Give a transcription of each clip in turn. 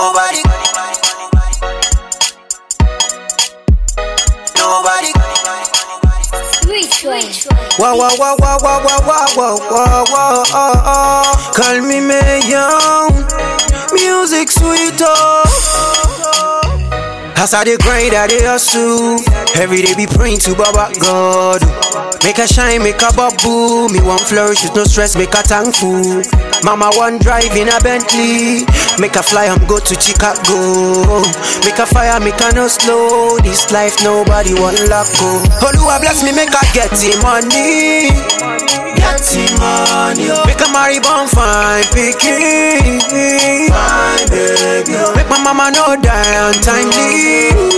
Nobody. Nobody. Which one? Wah wah wah wah wah wah wah wah wah wah. Oh, oh. Call me Mayon. Music sweet oh. As I dey grind, I dey hustle. Every day be praying to Baba God. Make a shine, make a bubble. Me one flourish with no stress, make a thankful. Mama one drive in a Bentley. Make a fly, I'm go to Chicago. Make a fire, make a no slow. This life nobody want lock go. Oluwa bless me, make a get the money. Get the money. Make a marry born fine pikin. Fine baby. Make my mama no die untimely.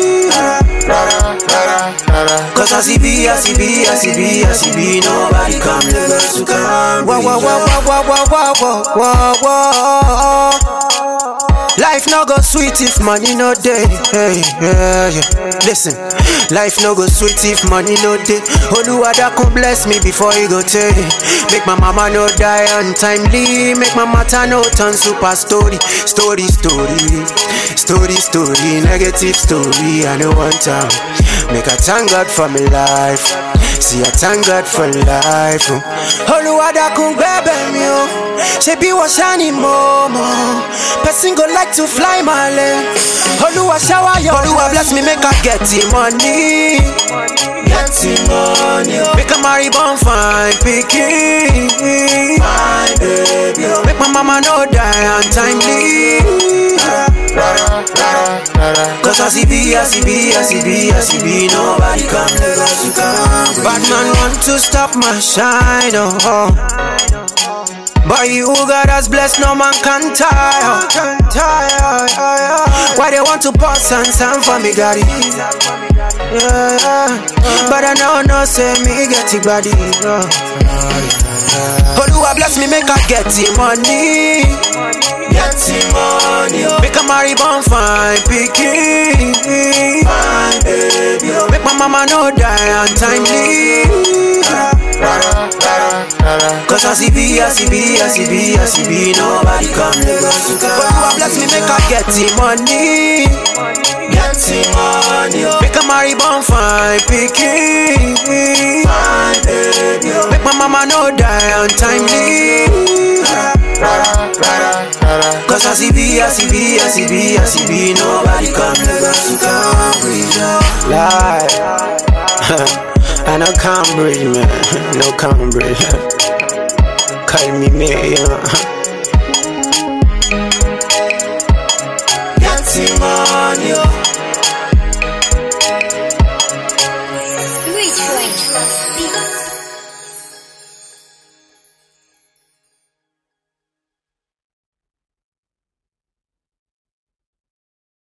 Cause as he be, as he be, as he be, as he be, nobody come Lagos to come. Wah wah wah wah wah wah wah wah wah wah. Life no go sweet if money no day. Hey, yeah, yeah. Listen, life no go sweet if money no day. Oluwa that come bless me before he go take. Make my mama no die untimely. Make my matter no turn super story. Story, story, story, story. Negative story. I know one time. Make I thank God for my life. See, I thank God for life. oh. Oluwa that come baby me. oh. She be was shiny momo. Person go like to fly my leg. Oluwa shower your Oluwa bless me, make I get the money. Get the money. Make a marry born fine pikin. Fine baby. Make my mama no die untimely. Cause as he be, as he be, as he be, as he be, nobody come Lagos to come. Bad man want to stop my shine, oh. oh. But you God has blessed, no man can tire. Can tire. Why they want to pass and stand for me, daddy? Yeah, yeah. But I know, no, say me get it, body. Oluwa bless me, make I get the money. Get the money. Make a marry born fine pikin. Fine baby. Make my mama no die untimely. Cause as he be, as he be, as he be, as he be, nobody come Lagos to come. Oluwa bless me, make I get the money. Get the money. Make a marry born fine pikin. Fine baby. Make my mama no die untimely. Cause as he be, as he be, as he be, as he be, nobody come Lagos to Cambridge. Lie. I know Cambridge, man. No Cambridge. Call me mayor.